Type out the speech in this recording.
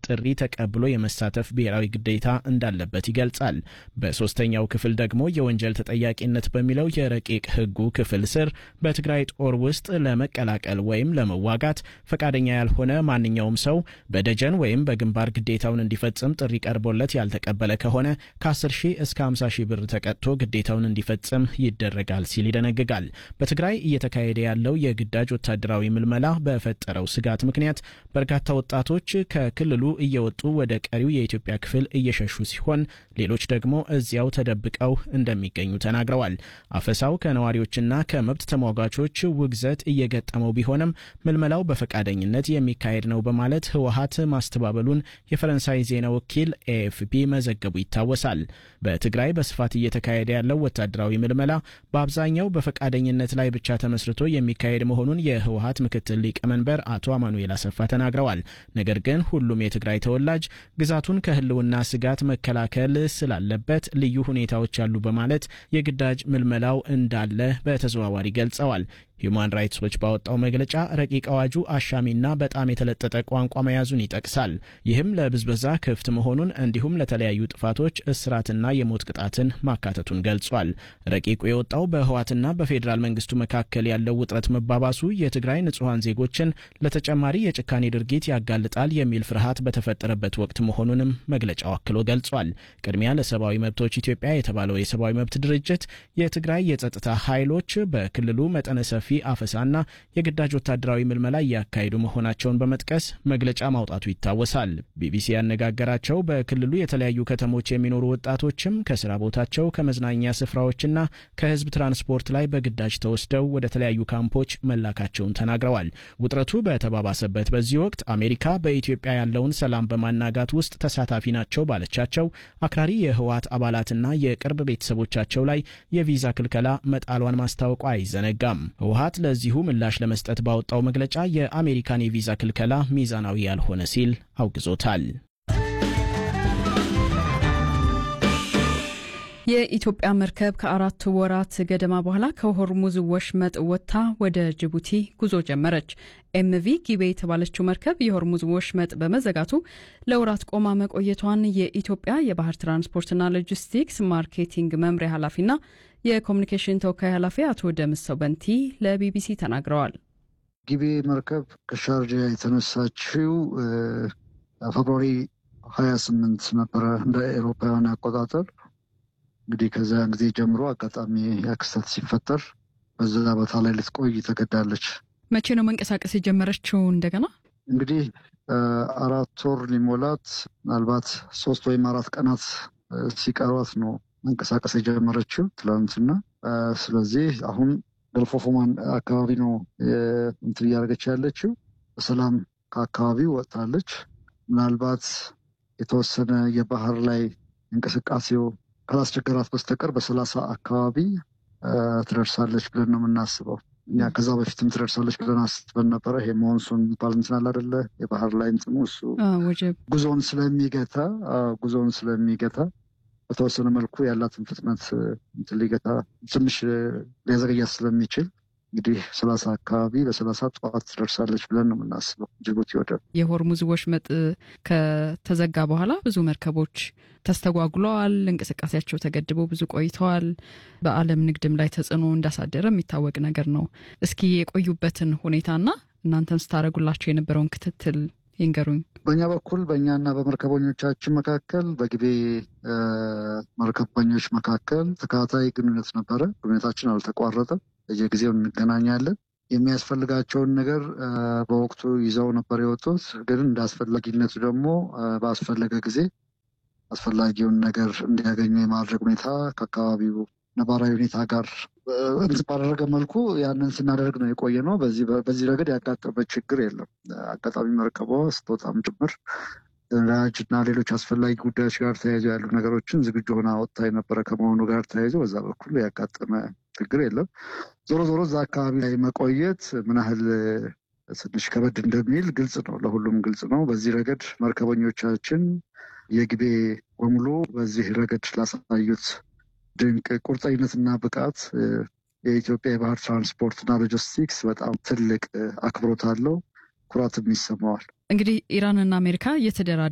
ጥሪ ተቀብሎ የመሳተፍ ብሔራዊ ግዴታ እንዳለበት ይገልጻል። በሶስተኛው ክፍል ደግሞ የወንጀል ተጠያቂነት በሚለው የረቂቅ ሕጉ ክፍል ስር በትግራይ ጦር ውስጥ ለመቀላቀል ወይም ለመዋጋት ፈቃደኛ ያልሆነ ማንኛውም ሰው በደጀን ወይም በግንባር ግዴታውን እንዲፈጽም ጥሪ ቀርቦለት ያልተቀበለ ከሆነ ከ10 ሺህ እስከ 50 ሺህ ብር ተቀጥቶ ግዴታውን እንዲፈጽም ይደረጋል ሲል ይደነግጋል። በትግራይ እየተካሄደ ያለው የግዳጅ ወታደራዊ ምልመላ በፈጠረው ስጋት ምክንያት በርካታ ወጣቶች ከክልሉ እየወጡ ወደ ቀሪው የኢትዮጵያ ክፍል እየሸሹ ሲሆን ሌሎች ደግሞ እዚያው ተደብቀው እንደሚገኙ ተናግረዋል። አፈሳው ከነዋሪዎችና ከመብት ተሟጋቾች ውግዘት እየገጠመው ቢሆንም ምልመላው በፈቃደኝነት የሚካሄድ ነው በማለት ህወሀት ማስተባበሉን የፈረንሳይ ዜና ወኪል ኤኤፍፒ መዘገቡ ይታወሳል። በትግራይ በስፋት እየተካሄደ ያለው ወታደራዊ ምልመላ በአብዛኛው በፈቃደኝነት ላይ ብቻ ተመስርቶ የሚካሄድ መሆኑን የህወሀት ምክትል ሊቀመንበር አቶ አማኑኤል አሰፋ ተናግረዋል። ነገር ግን ሁሉም የትግራይ ተወላጅ ግዛቱን ከህልውና ስጋት መከላከል ስላለበት ልዩ ሁኔታዎች አሉ በማለት የግዳጅ ምልመላው እንዳለ በተዘዋዋሪ ገልጸዋል። ሂዩማን ራይትስ ዎች ባወጣው መግለጫ ረቂቅ አዋጁ አሻሚና በጣም የተለጠጠ ቋንቋ መያዙን ይጠቅሳል። ይህም ለብዝበዛ ክፍት መሆኑን እንዲሁም ለተለያዩ ጥፋቶች እስራትና የሞት ቅጣትን ማካተቱን ገልጿል። ረቂቁ የወጣው በህዋትና በፌዴራል መንግስቱ መካከል ያለው ውጥረት መባባሱ የትግራይ ንጹሐን ዜጎችን ለተጨማሪ የጭካኔ ድርጊት ያጋልጣል የሚል ፍርሃት በተፈጠረበት ወቅት መሆኑንም መግለጫው አክሎ ገልጿል። ቅድሚያ ለሰብአዊ መብቶች ኢትዮጵያ የተባለው የሰብአዊ መብት ድርጅት የትግራይ የጸጥታ ኃይሎች በክልሉ መጠነ ሰፊ አፈሳና የግዳጅ ወታደራዊ ምልመላ እያካሄዱ መሆናቸውን በመጥቀስ መግለጫ ማውጣቱ ይታወሳል። ቢቢሲ ያነጋገራቸው በክልሉ የተለያዩ ከተሞች የሚኖሩ ወጣቶችም ከስራ ቦታቸው ከመዝናኛ ስፍራዎችና ከህዝብ ትራንስፖርት ላይ በግዳጅ ተወስደው ወደ ተለያዩ ካምፖች መላካቸውን ተናግረዋል። ውጥረቱ በተባባሰበት በዚህ ወቅት አሜሪካ በኢትዮጵያ ያለውን ሰላም በማናጋት ውስጥ ተሳታፊ ናቸው ባለቻቸው አክራሪ የህወሓት አባላትና የቅርብ ቤተሰቦቻቸው ላይ የቪዛ ክልከላ መጣሏን ማስታወቋ አይዘነጋም። ህወሓት ለዚሁ ምላሽ ለመስጠት ባወጣው መግለጫ የአሜሪካን የቪዛ ክልከላ ሚዛናዊ ያልሆነ ሲል አውግዞታል። የኢትዮጵያ መርከብ ከአራት ወራት ገደማ በኋላ ከሆርሙዝ ወሽመጥ ወጥታ ወደ ጅቡቲ ጉዞ ጀመረች። ኤምቪ ጊቤ የተባለችው መርከብ የሆርሙዝ ወሽመጥ በመዘጋቱ ለወራት ቆማ መቆየቷን የኢትዮጵያ የባህር ትራንስፖርትና ሎጂስቲክስ ማርኬቲንግ መምሪያ ኃላፊና የኮሚኒኬሽን ተወካይ ኃላፊ አቶ ደምሰው በንቲ ለቢቢሲ ተናግረዋል። ጊቤ መርከብ ከሻርጃ የተነሳችው ፌብሩዋሪ ሀያ ስምንት ነበረ እንደ ኤሮፓውያን አቆጣጠር። እንግዲህ ከዚያን ጊዜ ጀምሮ አጋጣሚ ያክስተት ሲፈጠር በዛ ቦታ ላይ ልትቆይ ተገዳለች። መቼ ነው መንቀሳቀስ የጀመረችው? እንደገና እንግዲህ አራት ወር ሊሞላት ምናልባት ሶስት ወይም አራት ቀናት ሲቀሯት ነው መንቀሳቀስ የጀመረችው ትላንትና። ስለዚህ አሁን ገልፎ ኦፍ ኦማን አካባቢ ነው እንትን እያደረገች ያለችው። በሰላም ከአካባቢው ወጥታለች። ምናልባት የተወሰነ የባህር ላይ እንቅስቃሴው ካላስቸገራት በስተቀር በሰላሳ አካባቢ ትደርሳለች ብለን ነው የምናስበው። እኛ ከዛ በፊትም ትደርሳለች ብለን አስበን ነበረ። ይሄ ሞንሱን የሚባል እንትን አለ አይደለ? የባህር ላይ እንትኑ እሱ ጉዞውን ስለሚገታ ጉዞውን ስለሚገታ በተወሰነ መልኩ ያላትን ፍጥነት እንትን ሊገታ ትንሽ ሊያዘገያት ስለሚችል እንግዲህ ሰላሳ አካባቢ በሰላሳ ጠዋት ትደርሳለች ብለን ነው የምናስበው ጅቡቲ ወደብ። የሆርሙዝ ወሽመጥ ከተዘጋ በኋላ ብዙ መርከቦች ተስተጓጉለዋል። እንቅስቃሴያቸው ተገድበው ብዙ ቆይተዋል። በዓለም ንግድም ላይ ተጽዕኖ እንዳሳደረ የሚታወቅ ነገር ነው። እስኪ የቆዩበትን ሁኔታና እናንተን ስታደርጉላቸው የነበረውን ክትትል ይንገሩኝ። በእኛ በኩል በእኛና በመርከበኞቻችን መካከል በጊቤ መርከበኞች መካከል ተከታታይ ግንኙነት ነበረ። ግንኙነታችን አልተቋረጠም። በየጊዜው እንገናኛለን። የሚያስፈልጋቸውን ነገር በወቅቱ ይዘው ነበር የወጡት። ግን እንደ አስፈላጊነቱ ደግሞ ባስፈለገ ጊዜ አስፈላጊውን ነገር እንዲያገኙ የማድረግ ሁኔታ ከአካባቢው ነባራዊ ሁኔታ ጋር እንትን ባደረገ መልኩ ያንን ስናደርግ ነው የቆየ ነው። በዚህ ረገድ ያጋጠመ ችግር የለም። አጋጣሚ መርከቧ ስትወጣም ጭምር ነዳጅ እና ሌሎች አስፈላጊ ጉዳዮች ጋር ተያይዞ ያሉ ነገሮችን ዝግጁ ሆና ወጥታ የነበረ ከመሆኑ ጋር ተያይዞ በዛ በኩል ያጋጠመ ችግር የለም። ዞሮ ዞሮ እዛ አካባቢ ላይ መቆየት ምን ያህል ትንሽ ከበድ እንደሚል ግልጽ ነው፣ ለሁሉም ግልጽ ነው። በዚህ ረገድ መርከበኞቻችን የጊቤ በሙሉ በዚህ ረገድ ላሳዩት ድንቅ ቁርጠኝነትና ብቃት የኢትዮጵያ የባህር ትራንስፖርትና ሎጂስቲክስ በጣም ትልቅ አክብሮት አለው፣ ኩራትም ይሰማዋል። እንግዲህ ኢራንና አሜሪካ እየተደራ